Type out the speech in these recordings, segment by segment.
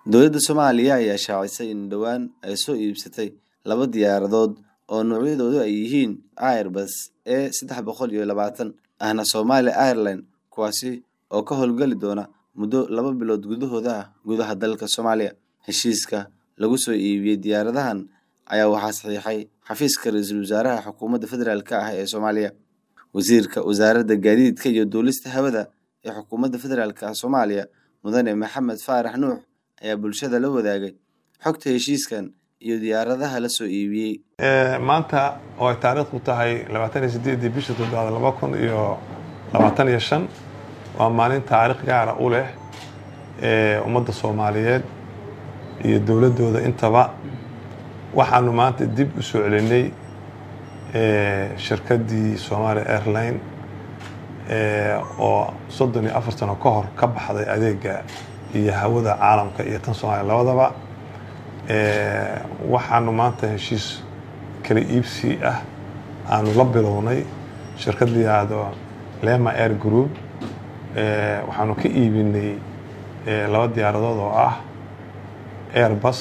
Dowladda Soomaaliya ayaa shaacisay in dhowaan ay soo iibsatay laba diyaaradood oo noocyadoodu ay yihiin Airbus A sedex boqol iyo labatan ahna Somali Airlines kuwaasi oo ka howlgali doona muddo laba bilood gudahood ah gudaha dalka Soomaaliya. Heshiiska lagu soo iibiyey diyaaradahan ayaa waxaa saxiixay xafiiska ra'iisul wasaaraha xukuumadda federaalk ah ee Soomaaliya. Wasiirka Wasaaradda Gaadiidka iyo Duulista Hawada ee Xukuumadda Federaalk Soomaaliya Mudane Maxamed Faarax Nuux ayaa bulshada la wadaagay xogta heshiiskan iyo diyaaradaha la soo iibiyey. maanta oo ay taariikhdu tahay labaatan iyo sideedii bisha toddobaad laba kun iyo labaatan iyo shan waa maalin taariikh gaara u leh ummadda soomaaliyeed iyo dowladdooda intaba waxaanu maanta dib u soo celinay shirkaddii Somali Airline oo soddon iyo afar sano ka hor ka baxday adeega iyo hawada caalamka iyo tan Soomaaliya labadaba waxaanu maanta heshiis kala iibsi ah aanu la bilownay shirkad la yidhaahdo Lema Air Group waxaanu ka iibinay laba diyaaradood oo ah Airbus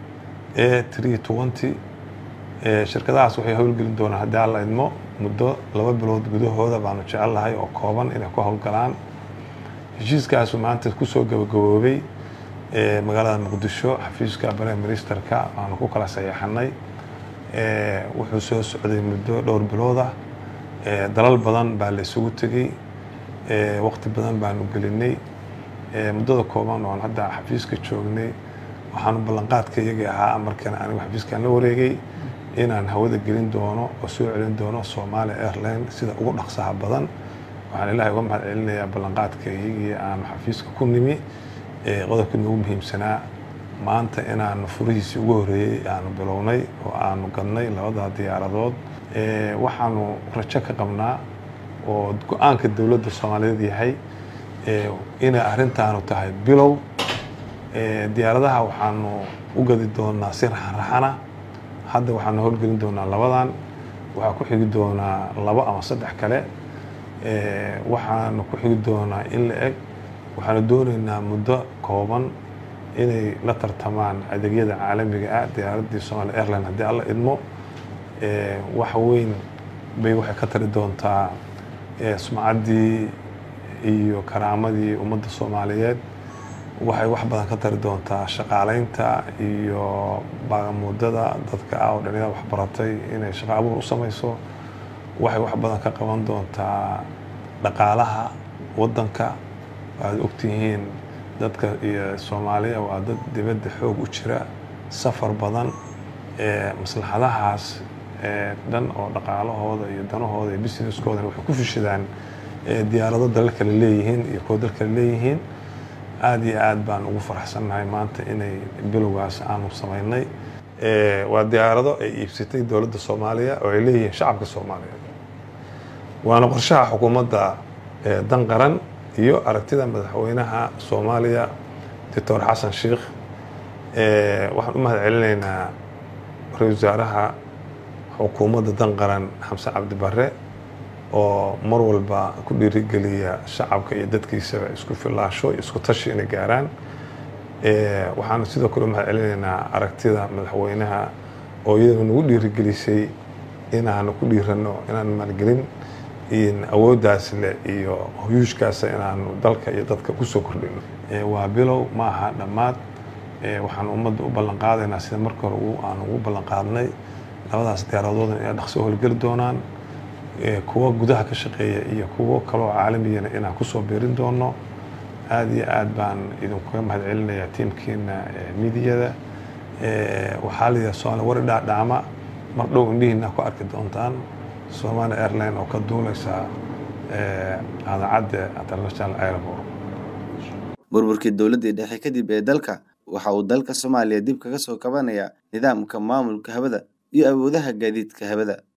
A320 shirkadahaas waxay howlgelin doonaan haddii alla idmo muddo laba bilood gudahooda baanu jecelnahay oo kooban inay ku howlgalaan heshiiskaasu maanta kusoo gabagaboobay magaalada muqdisho xafiiska prime ministerka aanu ku kala saxeexanay wuxuu soo socday muddo dhowr bilood ah dalal badan baa la isugu tegey waqti badan baanu gelinay muddada kooban oon hadda xafiiska joognay waxaanu ballanqaadka iyagii ahaa markan anigu xafiiskaan la wareegay inaan hawada gelin doono oo soo celin doono Somali Airline sida ugu dhaqsaha badan waxaan ilaahay uga mahad celinayaa ballanqaadka iyagii aanu xafiiska ku nimi qodobkii noogu muhiimsanaa maanta inaanu furihiisii ugu horreeyey aanu bilownay oo aanu gadnay labada diyaaradood waxaanu rajo ka qabnaa oo go-aanka dowladda soomaaliyeed yahay inay arrintaanu tahay bilow diyaaradaha waxaanu u gadi doonaa si raxanraxana hadda waxaanu howlgelin doonaa labadan waxaa ku xigi doonaa labo ama saddex kale waxaanu ku xigi doonaa in la eg waxaanu doonaynaa muddo kooban inay la tartamaan adeegyada caalamiga ah diyaaraddii Somali Airline haddii alla idmo wax weyn bay waxay ka tari doontaa sumcaddii iyo karaamadii ummadda soomaaliyeed waxay wax badan ka tari doontaa shaqaalaynta iyo baagamuudada dadka ah oo dhalinyarada wax baratay inay shaqo abuur u samayso waxay wax badan ka qaban doontaa dhaqaalaha waddanka waad ogtihiin dadka iyo soomaaliya waa dad dibadda xoog u jira safar badan maslaxadahaas dhan oo dhaqaalahooda iyo danahooda iyo businesskoodan waxay ku fishadaan diyaarado dalal kale leeyihiin iyo kuwo dal kale leeyihiin aada iyo aad baan ugu faraxsannahay maanta inay bilowgaas aanu samaynay waa diyaarado ay iibsatay dowladda soomaaliya oo ay leeyihiin shacabka soomaaliyeed waana qorshaha xukuumadda dan qaran iyo aragtida madaxweynaha soomaaliya doctor xasan sheikh waxaan u mahad celinaynaa ra-isul wasaaraha xukuumadda dan qaran xamse cabdi barre oo mar walba ku dhiirigeliya shacabka iyo dadkiisaba isku filaasho iyo isku tashi inay gaaraan waxaanu sidoo kale u mahad celinaynaa aragtida madaxweynaha oo iyadoo nagu dhiirigelisay inaanu ku dhiirano inaan maalgelin awooddaas leh iyo huyuushkaasa inaanu dalka iyo dadka kusoo kordhino waa bilow ma aha dhammaad waxaan ummadda u ballanqaadaynaa sida marka hore aanu ugu ballanqaadnay labadaas diyaaradoodna inay dhaqso howlgeli doonaan kuwo gudaha ka shaqeeya iyo kuwo kaloo caalamiyana inaan kusoo biirin doono aada iyo aad baan idinkuga mahad celinayaa tiimkiina midiyada waxaa la yidhaha soomaali wari dhaadhaama mar dhow indhihiina ku arki doontaan Somali Airline oo ka duulaysa idaacadda International Airport burburkii dowladdii dhexe kadib ee dalka waxa uu dalka Soomaaliya dib kaga soo kabanayaa nidaamka maamulka hawada iyo awoodaha gaadiidka hawada